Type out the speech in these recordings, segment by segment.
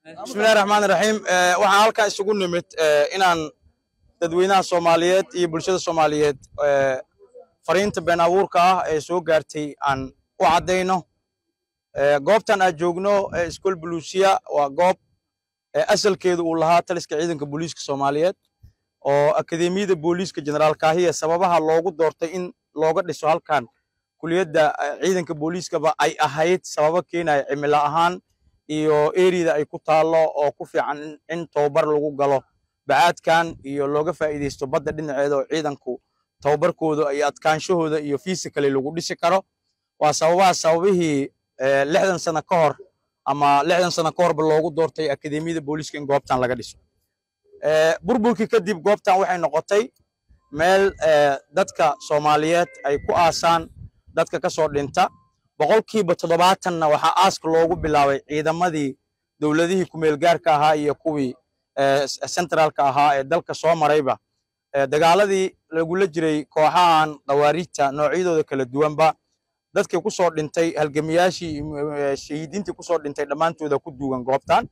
bismillahi raxmaani raxiim waxaan halkan isugu nimid inaan dadweynaha soomaaliyeed iyo bulshada soomaaliyeed fariinta been abuurka ah ee soo gaartay aan u caddayno goobtan aad joogno iskool buluusiya waa goob asalkeedu uu lahaa taliska ciidanka booliiska soomaaliyeed oo akademiyada booliiska jeneraal kaahiya sababaha loogu doortay in looga dhiso halkan kuliyadda ciidanka booliiskaba ay ahayd sababo keenaya cimilo ahaan iyo eriyada ay ku taallo oo ku fiican in tababar lagu galo bacaadkan iyo looga faa'iidaysto badda dhinaceeda oo ciidanku tababarkooda iyo adkaanshahooda iyo fiisikali lagu dhisi karo waa sababaha sababihii lixdan sano ka hor ama lixdan sano ka horba loogu doortay akademiyada booliiska in goobtan laga dhiso burburkii kadib goobtan waxay noqotay meel dadka soomaaliyeed ay ku aasaan dadka ka soo dhinta boqolkiiba toddobaatanna waxaa aaska loogu bilaabay ciidamadii dowladihii kumeelgaarka ahaa iyo kuwii centraalka ahaa ee dalka soo marayba dagaaladii lagula jiray kooxahan khawaariijta noocyadooda kala duwanba dadkii ku soo dhintay halgamiyaashii shahiidiintii ku soo dhintay dhammaantooda ku duugan goobtan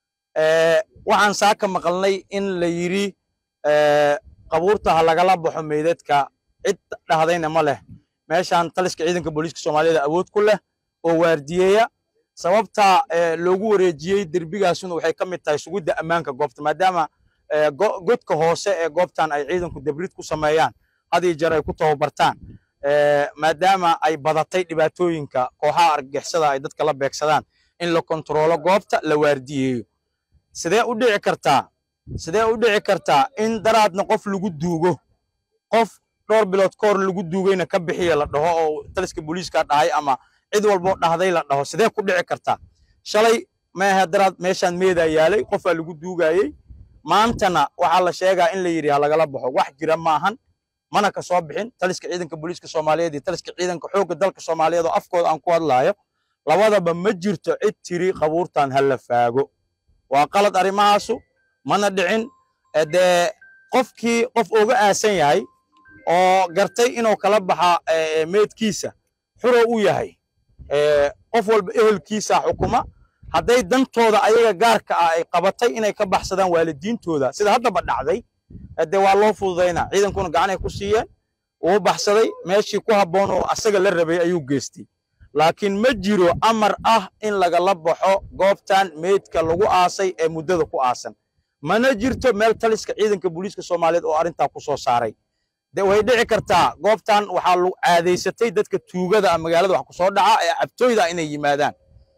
waxaan saaka maqalnay in la yidhi qabuurta ha lagala baxo meydadka cid dhahdayna ma leh meeshaan taliska ciidanka booliiska soomaaliyeed awood ku leh oo waardiyeeya sababta loogu wareejiyey derbigaasuna waxay ka mid tahay sugidda ammaanka goobta maadaama godka hoose ee goobtan ay ciidanku debrid ku sameeyaan had iyo jeer ay ku tababartaan maadaama ay badatay dhibaatooyinka kooxaha argagixisada ay dadka la beegsadaan in la kontaroolo goobta la waardiyeeyo sidee u dhici kartaa sidee u dhici kartaa in daraadna qof lagu duugo qof dhowr bilood ka hor lagu duugayna ka bixiya la dhaho oo taliska booliiska dhahay ama cid walboo dhahday la dhaho sidee ku dhici kartaa shalay maaha daraad meeshaan meedaa yaalay qofaa lagu duugayey maantana waxaa la sheegaa in la yidhi ha lagala baxo wax jira maahan mana ka soo bixin taliska ciidanka booliiska soomaaliyeed iyo taliska ciidanka xoogga dalka soomaaliyeed oo afkooda aan ku hadlaayo labadaba ma jirto cid tiri qabuurtan ha la faago waa qalad arrimahaasu mana dhicin dee qofkii qof oga aasan yahay oo gartay inuu kala baxa meedkiisa xuro u yahay qof walba ehelkiisa xukuma hadday dantooda ayaga gaarka ah ay qabatay inay ka baxsadaan waalidiintooda sida haddaba dhacday de waa loo fududaynaa ciidankuna gacanay ku siiyeen uu baxsaday meeshii ku habboon oo asaga la rabay ayuu geystay laakiin ma jiro amar ah in lagala baxo goobtan meydka lagu aasay ee muddada ku aasan mana jirto meel taliska ciidanka booliiska soomaaliyeed oo arrintaa ku soo saaray de way dhici kartaa goobtan waxaa lagu caadaysatay dadka tuugada magaalada wax ku soo dhaca ee cabtooyda inay yimaadaan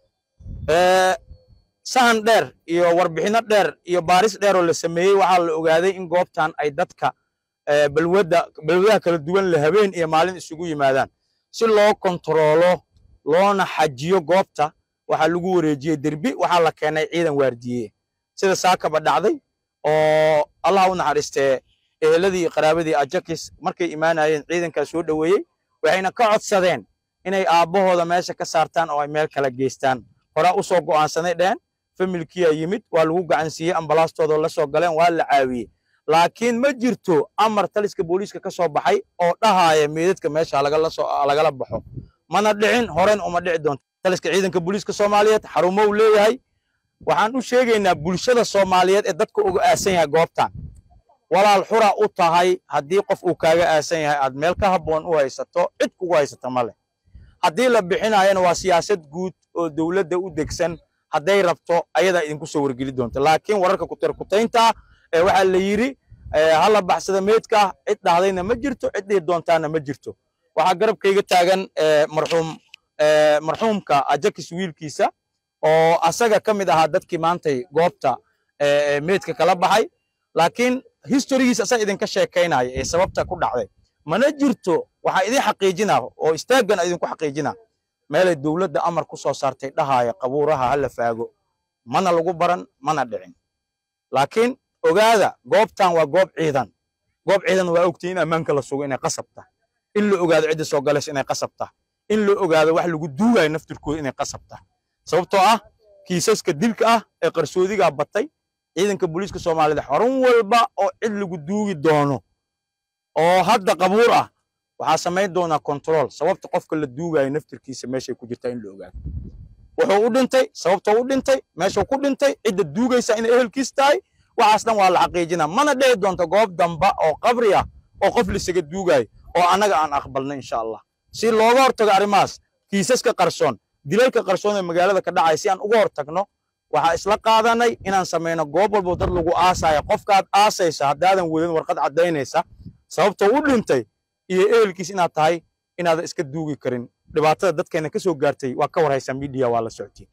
sahan dheer iyo warbixinno dheer iyo baaris dheer oo la sameeyey waxaa la ogaaday in goobtan ay dadka balwadda balwadaha kala duwan le habeen iyo maalin isugu yimaadaan si loo kontaroolo loona xajiyo goobta waxaa lagu wareejiyey derbi waxaa la keenay ciidan waardiye sida saakaba dhacday oo allah u naxariistee eheladii iyo qaraabadii ajakis markay imaanayeen ciidankaa soo dhoweeyey waxayna ka codsadeen inay aabbahooda meesha ka saartaan oo ay meel kala geystaan horaa u soo go'aansanay dheen familkiyaa yimid waa lagu gacansiiyey ambalaastooda la soo galeen waa la caawiyey laakiin ma jirto amar taliska booliiska ka soo baxay oo dhahaaya meedadka meesha lagala baxo mana dhicin horen uma dhici doonto taliska ciidanka booliiska soomaaliyeed xarumo uu leeyahay waxaan u sheegaynaa bulshada soomaaliyeed ee dadka uga aasan yahay goobtan walaal xura u tahay haddii qof uu kaaga aasan yahay aad meel ka habboon u haysato cid kugu haysata ma leh haddii la bixinayana waa siyaasad guud oo dowladda u degsan hadday rabto ayadaa idinku soo wargeli doonta laakiin wararka kutirkutaynta ee waxaa la yidhi ha la baxsada meydka cid dhahdayna ma jirto cid dhihi doontaana ma jirto waxaa garabkayga taagan marxuum marxuumka ajakis wiilkiisa oo asaga ka mid ahaa dadkii maantay goobta meydka kala baxay laakiin historigiisa asaa idinka sheekaynaya ee sababta ku dhacday mana jirto waxaa idin xaqiijina oo istaaggan idinku xaqiijina meelay dowladda amar ku soo saartay dhahaya qabuuraha ha la faago mana lagu baran mana dhicin laakiin ogaada goobtan waa goob ciidan goob ciidan waa ogtay in ammaanka la sugo inay qasabta in la ogaado cidda soo galaysa inay qasabta in la ogaado wax lagu duugayo naftirkooda inay qasabta sababtoo ah kiisaska dilka ah ee qarsoodigaa batay ciidanka booliiska soomaaliyeed xarun walba oo cid lagu duugi doono oo hadda qabuur ah waxaa samayn doonaa control sababta qofka la duugayo naftirkiisa meeshay ku jirtaa in la ogaado wuxuu u dhintay sababtoo u dhintay meeshuu ku dhintay cidda duugaysa inay ehelkiis tahay waxaas dhan waa la xaqiijina mana dhici doonto goob damba oo qabri ah oo qof lisaga duugayo oo annaga aan aqbalno insha allah si looga hortago arrimahaas kiisaska qarsoon dilalka qarsoon ee magaalada ka dhacaya si aan uga hortagno waxaa isla qaadanay inaan samayno goob walbo dad lagu aasaya qofkaad aasaysa haddaadan wadin warqad caddaynaysa sababtoo u dhintay iyo ehelkiis inaad tahay inaadan iska duugi karin dhibaatada dadkeena ka soo gaartay waa ka warhaysaa miidiya waa la socotay